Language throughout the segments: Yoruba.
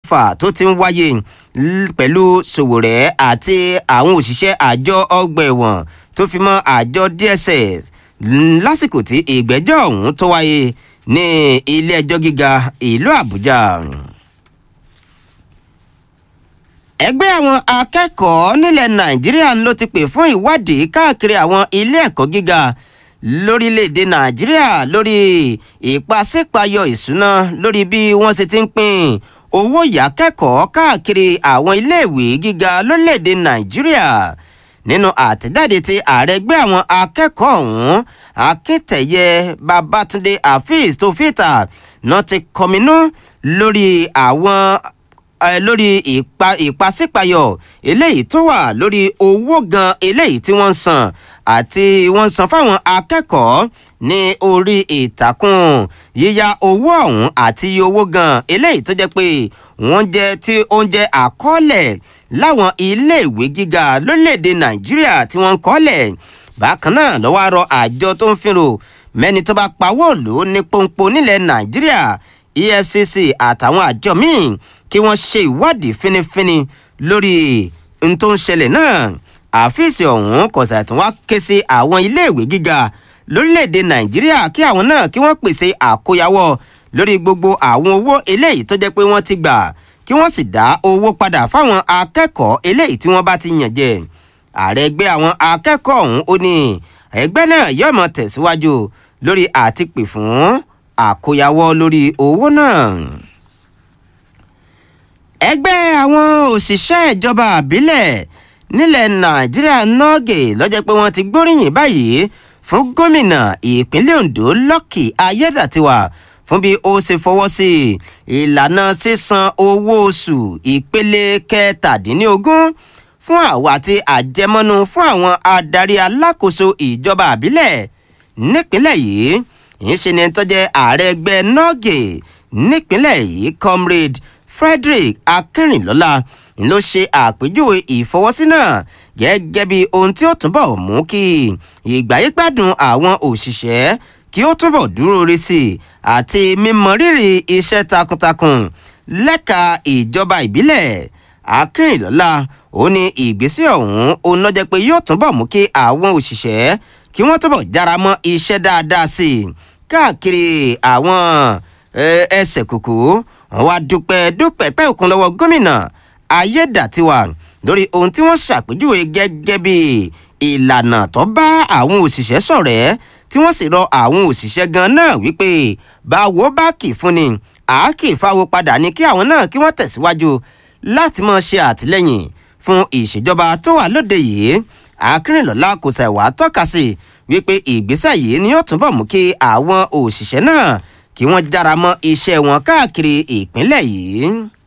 fà tó ti ń wáyé pẹ̀lú Sòwòrẹ́ àti àwọn òṣìṣẹ́ àjọ ọgbà ẹ̀wọ̀n tó fi mọ́ àjọ DSS lásìkò tí ìgbẹ́jọ́ ọ̀hún tó wáyé ní ilé ẹjọ́ gíga ìlú Àbújá ẹgbẹ́ àwọn akẹ́kọ̀ọ́ nílẹ̀ nàìjíríà ló ti pè fún ìwádìí káàkiri àwọn ilé ẹ̀kọ́ gíga lórílẹ̀‐èdè nàìjíríà lórí ìpàsípayọ ìṣúná lórí bí wọ́n ṣe ti ń pín owó ìyá kẹ́kọ̀ọ́ káàkiri àwọn iléèwé gíga lórílẹ̀‐èdè nàìjíríà nínú àtẹ̀jáde tí ààrẹ ẹgbẹ́ àwọn akẹ́kọ̀ọ́ ọ̀hún akíntẹ̀yẹ babátúndé afeez tó fìtà náà ti kọminú lórí àwọn lórí ìpàsípayọ eléyìí tó wà lórí owó gan eléyìí tí wọ́n ń san àti wọ́n ń san fáwọn akẹ́kọ̀ọ́ ní orí ìtàkùn yíya owó ọ̀hún àti iye owó gan eléyìí tó jẹ́ pé wọ́n jẹ́ tí ó ń jẹ́ àkọọ́lẹ̀ láwọn iléèwé gíga lórílẹ̀‐èdè nàìjíríà tí wọ́n ń kọ́lẹ̀ bákan náà lọ́wọ́ àrọ àjọ tó ń fìrò mẹ́ni tó bá pawọ́ lò ní pọ́npọ́n nílẹ̀ nàìjíríà efcc àtàwọn àjọ míì kí wọ́n ṣe ìwádìí fínífíní lórí n tó ń ṣẹlẹ̀ náà àfíìsì ọ̀hún kọ̀sà tí wọ́n ké sí àwọn iléèwé gíga lórílẹ̀‐èdè nàìjíríà kí àwọn náà kí wọ́n pèsè àkóyawọ́ lórí gbogbo àwọn owó eléyìí tó jẹ́ pé wọ́n ti gbà kí wọ́n sì dá owó padà fáwọn akẹ́kọ̀ọ́ eléyìí tí wọ́n bá ti yàn jẹ ààrẹ ẹgbẹ́ àwọn akẹ́kọ̀ọ́ ọ̀hún ó ní ẹgbẹ́ náà yóò mọ tẹ̀síwájú lórí àtìpè fún àkóyawọ́ lórí owó náà ẹgbẹ́ àwọn òṣìṣẹ́ ìjọba àbílẹ̀ nílẹ̀ nàìjíríà nọ́ọ̀gì lọ́jọ́ pé wọ́n ti gbóríyìn báyìí fún gómìnà ìpínlẹ̀ ondo lọ́kì ayédàtiwà fún bí ó ṣe fọwọ́ sí ìlànà sísan owó oṣù ìpele kẹtàdínlógún fún àwọn àti àjẹmọ́nú fún àwọn adarí alákòóso ìjọba àbílẹ̀ nípínlẹ̀ yìí ìṣe ni tọ́jẹ́ ààrẹ ẹgbẹ́ nọ́ọ̀gì nípínlẹ̀ yìí comrade frederick akínrìnlọ́lá ló ṣe àpèjúwe ìfọwọ́sí náà gẹ́gẹ́ bí ohun tí ó túbọ̀ mú kí ìgbáyégbádùn àwọn òṣìṣẹ́ kí ó túbọ̀ dúró re sí i àti mímọ rírì iṣẹ́ takuntakun lẹ́ka ìjọba ìbílẹ̀ akínrìnlọ́lá ó ní ìgbésẹ̀ ọ̀hún òun lọ́jọ́ pé yóò túbọ̀ mú kí àwọn òṣìṣẹ́ kí wọ́n túbọ̀ jára mọ́ iṣẹ́ dáadáa sí i káàkiri àwọn ẹsẹ̀ kùkù wọn wá dúpẹ́ dúpẹ́ pẹ́ òkun lọ́wọ́ gómìnà ayédàtiwà lórí ohun tí wọ́n ṣàpèjúwe gẹ́gẹ́ bí ìlànà tó bá àwọn òṣìṣẹ́ ṣọ̀rẹ́ tí wọ́n sì rọ àwọn òṣìṣẹ́ gan náà wípé báwo bá kì fún ni àákì fáwo padà ní kí àwọn náà kí wọ́n tẹ̀síwájú láti máa ṣe àtìlẹ́yìn fún ìṣèjọba tó wà lóde yìí akínrìnlọ́lá kò ṣàìwá tọ́ka sí wípé ìgbésẹ̀ yìí ni yóò túbọ̀ mú kí àwọn òṣìṣẹ́ náà kí wọ́n jára mọ́ iṣẹ́ wọn káàkiri ìpínlẹ̀ yìí.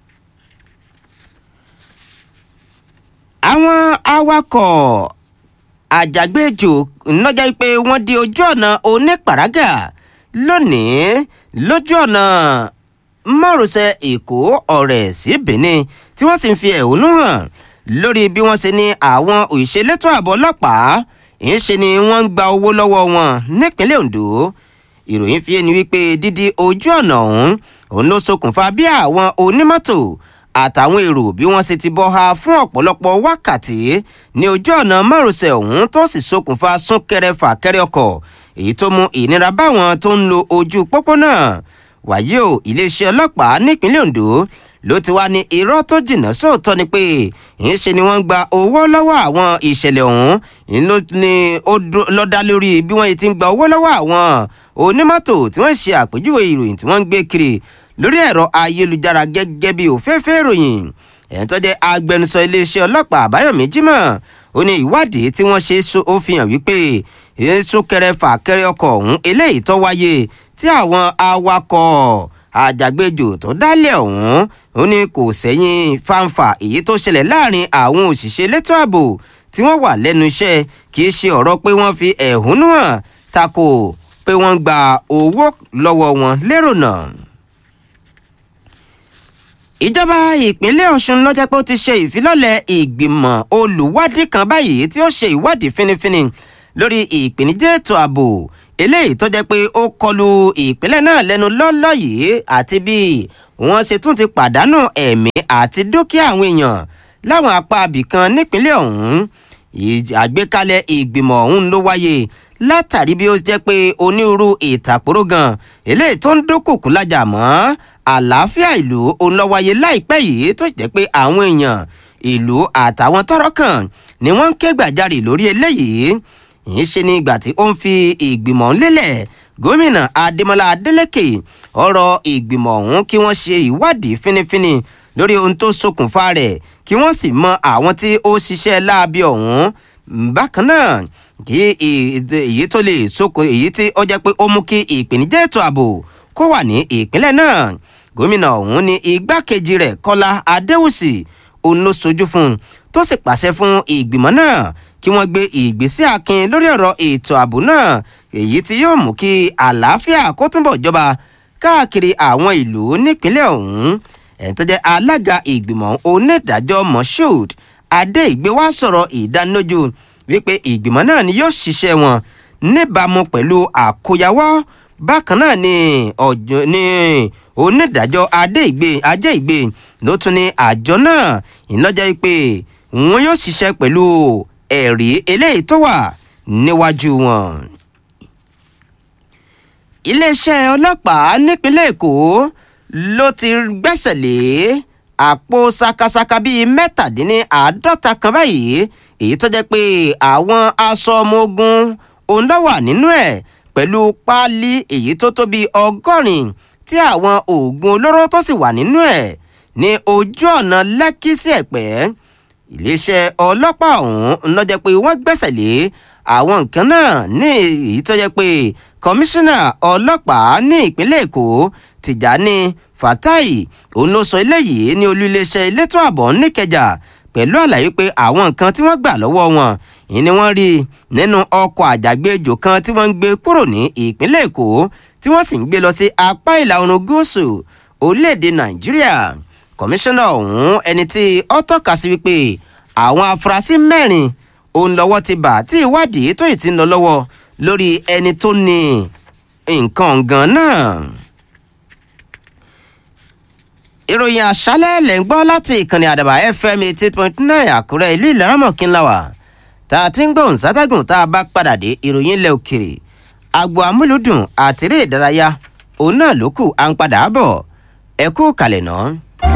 àwọn awakọ̀ àjàgbéjò lọ́jà pé wọ́n di ojú ọ̀nà onípàrágà lónìí lójú ọ̀nà márosẹ̀ èkó ọ̀rẹ́ sí benin tí wọ́n sì ń fi ẹ̀hónú hàn lórí bí wọ́n ṣe ní àwọn òṣèlétò ààbò ọlọ́pàá ń ṣe ni wọ́n ń gba owó lọ́wọ́ wọn nípínlẹ̀ ondo ìròyìn fi ẹni wípé dídí ojú ọ̀nà ọ̀hún òun ló ṣokùnfà bí àwọn onímọ́tò àtàwọn èrò bí wọ́n ṣe ti bọ́ ha fún ọ̀pọ̀lọpọ̀ wákàtí ní ojú ọ̀nà márosẹ̀ ọ̀hún tó sì ṣokùnfà súnkẹrẹ fàkẹrẹ ọkọ̀ èyí tó mú ìnira báwọn tó ń lo ojú pópó náà wàyí o iléeṣẹ́ ọlọ́pàá nípínlẹ̀ ondo ló ti wá ní irọ́ tó jìnnà sóòótọ́ ni pé ìyẹn ṣe ni wọ́n ń gba owó lọ́wọ́ àwọn ìṣẹ̀lẹ̀ ọ̀hún ìyẹn ló ní ó lọ́ dá lórí bí wọ́n ti ń gba owó lọ́wọ́ àwọn onímọ́tò tí wọ́n ṣe àpèjúwe ìròyìn tí wọ́n ń gbé kiri lórí ẹ̀rọ ayélujára gẹ́gẹ́ bí òféèfé ìròyìn ẹ̀yìn tó jẹ́ agbẹnusọ iléeṣẹ́ ọlọ́pàá àbáyọ̀mí jimoh ó ní ìwádìí tí wọ́n ṣe ó fi hàn wípé súnkẹrẹ fàkẹrẹ ọkọ̀ ọ̀hún eléyìí tó wáyé tí àwọn awakọ̀ àjàgbéjò tó dálẹ̀ ọ̀hún ó ní kò sẹ́yìn fáńfà èyí tó ṣẹlẹ̀ láàrin àwọn òṣìṣẹ́ elétò ààbò tí wọ́n wà lẹ́nu iṣẹ́ kì í ṣe ọ̀rọ̀ pé wọ́n fi ẹ̀hónú hàn tako pé wọ́n gba owó lọ́wọ́ wọn lérò náà ìjọba ìpínlẹ̀ ọ̀ṣun lọ́jọ́ pé ó ti ṣe ìfilọ́lẹ̀ ìgbìmọ̀ olùwádìí kan báyìí tí ó ṣe ìwádìí fínífíní lórí ìpèníjà ètò ààbò eléyìí tó jẹ́ pé ó kọlu ìpínlẹ̀ náà lẹ́nu lọ́lọ́ yìí àti bí wọ́n ṣe tún ti pàdánù ẹ̀mí àti dúkìá àwọn èèyàn láwọn apá abìkan nípínlẹ̀ ọ̀hún àgbékalẹ̀ ìgbìmọ̀ ọ̀hún ló wáyé látàrí bí ó jẹ́ pé onírúurú ìtàkùrọ̀ gan eléyìí tó ń dúnkùkù lájà mọ́ àlàáfíà ìlú òun ló wáyé láìpẹ́ yìí tó jẹ́ pé àwọn èèyàn ìlú àtàwọn tọ́rọ̀ kàn ni wọ́n ń ké gbàjarè lórí eléyìí yìí ṣe ní ìgbà tí ó ń fi ìgbìmọ̀ ń lélẹ̀ gómìnà adémọlá adélèké ọ̀rọ̀ ìgbìmọ̀ ọ̀hún kí wọ́n ṣe ìwádìí fínífíní lórí ohun tó ṣokùnfà rẹ̀ kí wọ́n sì mọ àwọn tí ó ṣiṣẹ́ láabi ọ̀hún bákan náà kí èyí tó lè soko èyí tí ó jẹ́ pé ó mú kí ìpèníjà ètò ààbò kó wà ní ìpínlẹ̀ náà gómìnà ọ̀hún ní igbákejì rẹ̀ kọ́lá adéwùsì òun ló sojú fún un tó sì pàṣẹ fún ìgbìmọ̀ náà kí wọ́n gbé ìgbésẹ̀ akin lórí ọ̀rọ̀ ètò ààbò náà èyí tí yóò mú kí àlàáfíà kó túnbọ̀ jọba káàkiri àwọn ìlú nípínlẹ̀ ọ̀hún ẹni tó jẹ́ alága ìgbìmọ̀ onídàájọ́ moshood adéìgbé wá sọ̀rọ̀ ìdánilójú wípé ìgbìmọ̀ náà ni yóò ṣiṣẹ́ wọn níbàámu pẹ̀lú àkóyawọ́ bákan náà ni ọjọ́ ní onídàájọ́ adéìgbé ajéìgbé ló tún ní àjọ náà ìlọ́jà wípé wọn yóò ṣiṣẹ́ pẹ̀lú ẹ̀rí eléyìí tó wà níwájú wọn. iléeṣẹ́ ọlọ́pàá nípínlẹ̀ èkó ló ti gbẹ́sẹ̀ lé àpò sakasaka bíi mẹ́tàdínláàádọ́ta kan báyìí èyí tó jẹ́ pé àwọn aṣọ ọmọ ogun òun ló wà nínú ẹ̀ pẹ̀lú páálí èyí tó tó bíi ọgọ́rin tí àwọn oògùn olóró tó sì wà nínú ẹ̀ ní ojú ọ̀nà lẹ́kí sí ẹ̀pẹ́ iléeṣẹ́ ọlọ́pàá ọ̀hún ló jẹ́ pé wọ́n gbẹ́sẹ̀ lé àwọn nǹkan náà ní èyí tó jẹ́ pé kọmíṣánná ọlọ́pàá ní ìpínlẹ̀ èkó tìjàní fatai òun ló sọ eléyìí ní olú iléeṣẹ́ elétò ààbò níkẹjà pẹ̀lú àlàyé pé àwọn nǹkan tí wọ́n gbà lọ́wọ́ wọn ìní wọ́n rí nínú ọkọ̀ àjàgbéjò kan tí wọ́n ń gbé kúrò ní ìpínlẹ̀ èkó tí wọ́n sì ń gbé lọ sí apá ìlà oòrùn gúúsù orílẹ̀-èdè nàìjíríà kọmíṣánná ọ̀hún ẹni tí ó tọ́ka sí wípé àwọn afurasí mẹ́rin òun lọ́wọ́ ti bà tí ìwádìí tó ì ti ń lọ lọ́wọ́ lórí ẹni tó ní nǹkan gan náà. ìròyìn àṣálẹ̀ lẹ̀ ń gbọ́ láti ìkànnì àdàbà fm eighty point nine àkúrẹ́ ìlú ìlaramọ̀kínláwà tá a ti ń gbóhùn sátẹ́gùn tá a bá padà dé ìròyìn ilẹ̀ òkèrè àgbo amúlùdùn àtẹ̀rẹ́ ìdárayá òun náà ló kù à ń padà bọ̀ ẹ kú kalẹ̀ náà.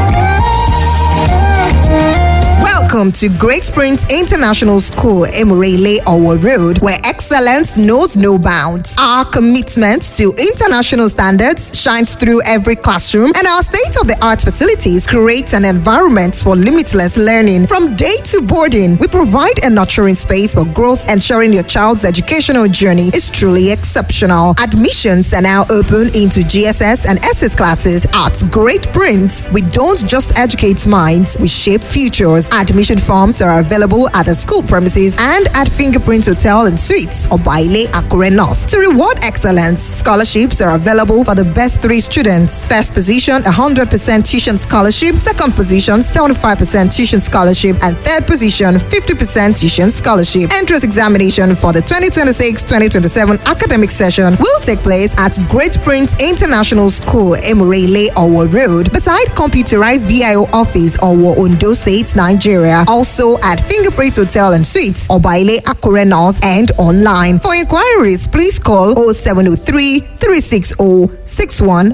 Welcome to Great Springs International School, Emirele Owo Road, where excellence knows no bounds. Our commitment to international standards shines through every classroom, and our state of the art facilities create an environment for limitless learning. From day to boarding, we provide a nurturing space for growth, ensuring your child's educational journey is truly exceptional. Admissions are now open into GSS and SS classes at Great Prince. We don't just educate minds, we shape futures. Admission forms are available at the school premises and at Fingerprint Hotel and Suites or Baile Akure North. To reward excellence, scholarships are available for the best three students. First position, 100% tuition scholarship. Second position, 75% tuition scholarship. And third position, 50% tuition scholarship. Entrance examination for the 2026-2027 academic session will take place at Great Prince International School, Emirele, Owo Road, beside computerized VIO office, Owo, Ondo State, Nigeria. Also at Fingerprint Hotel and Suites, Obaile Akure North, and online. For inquiries, please call 0703 360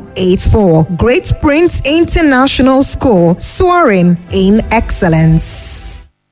6184. Great Prince International School, soaring in excellence.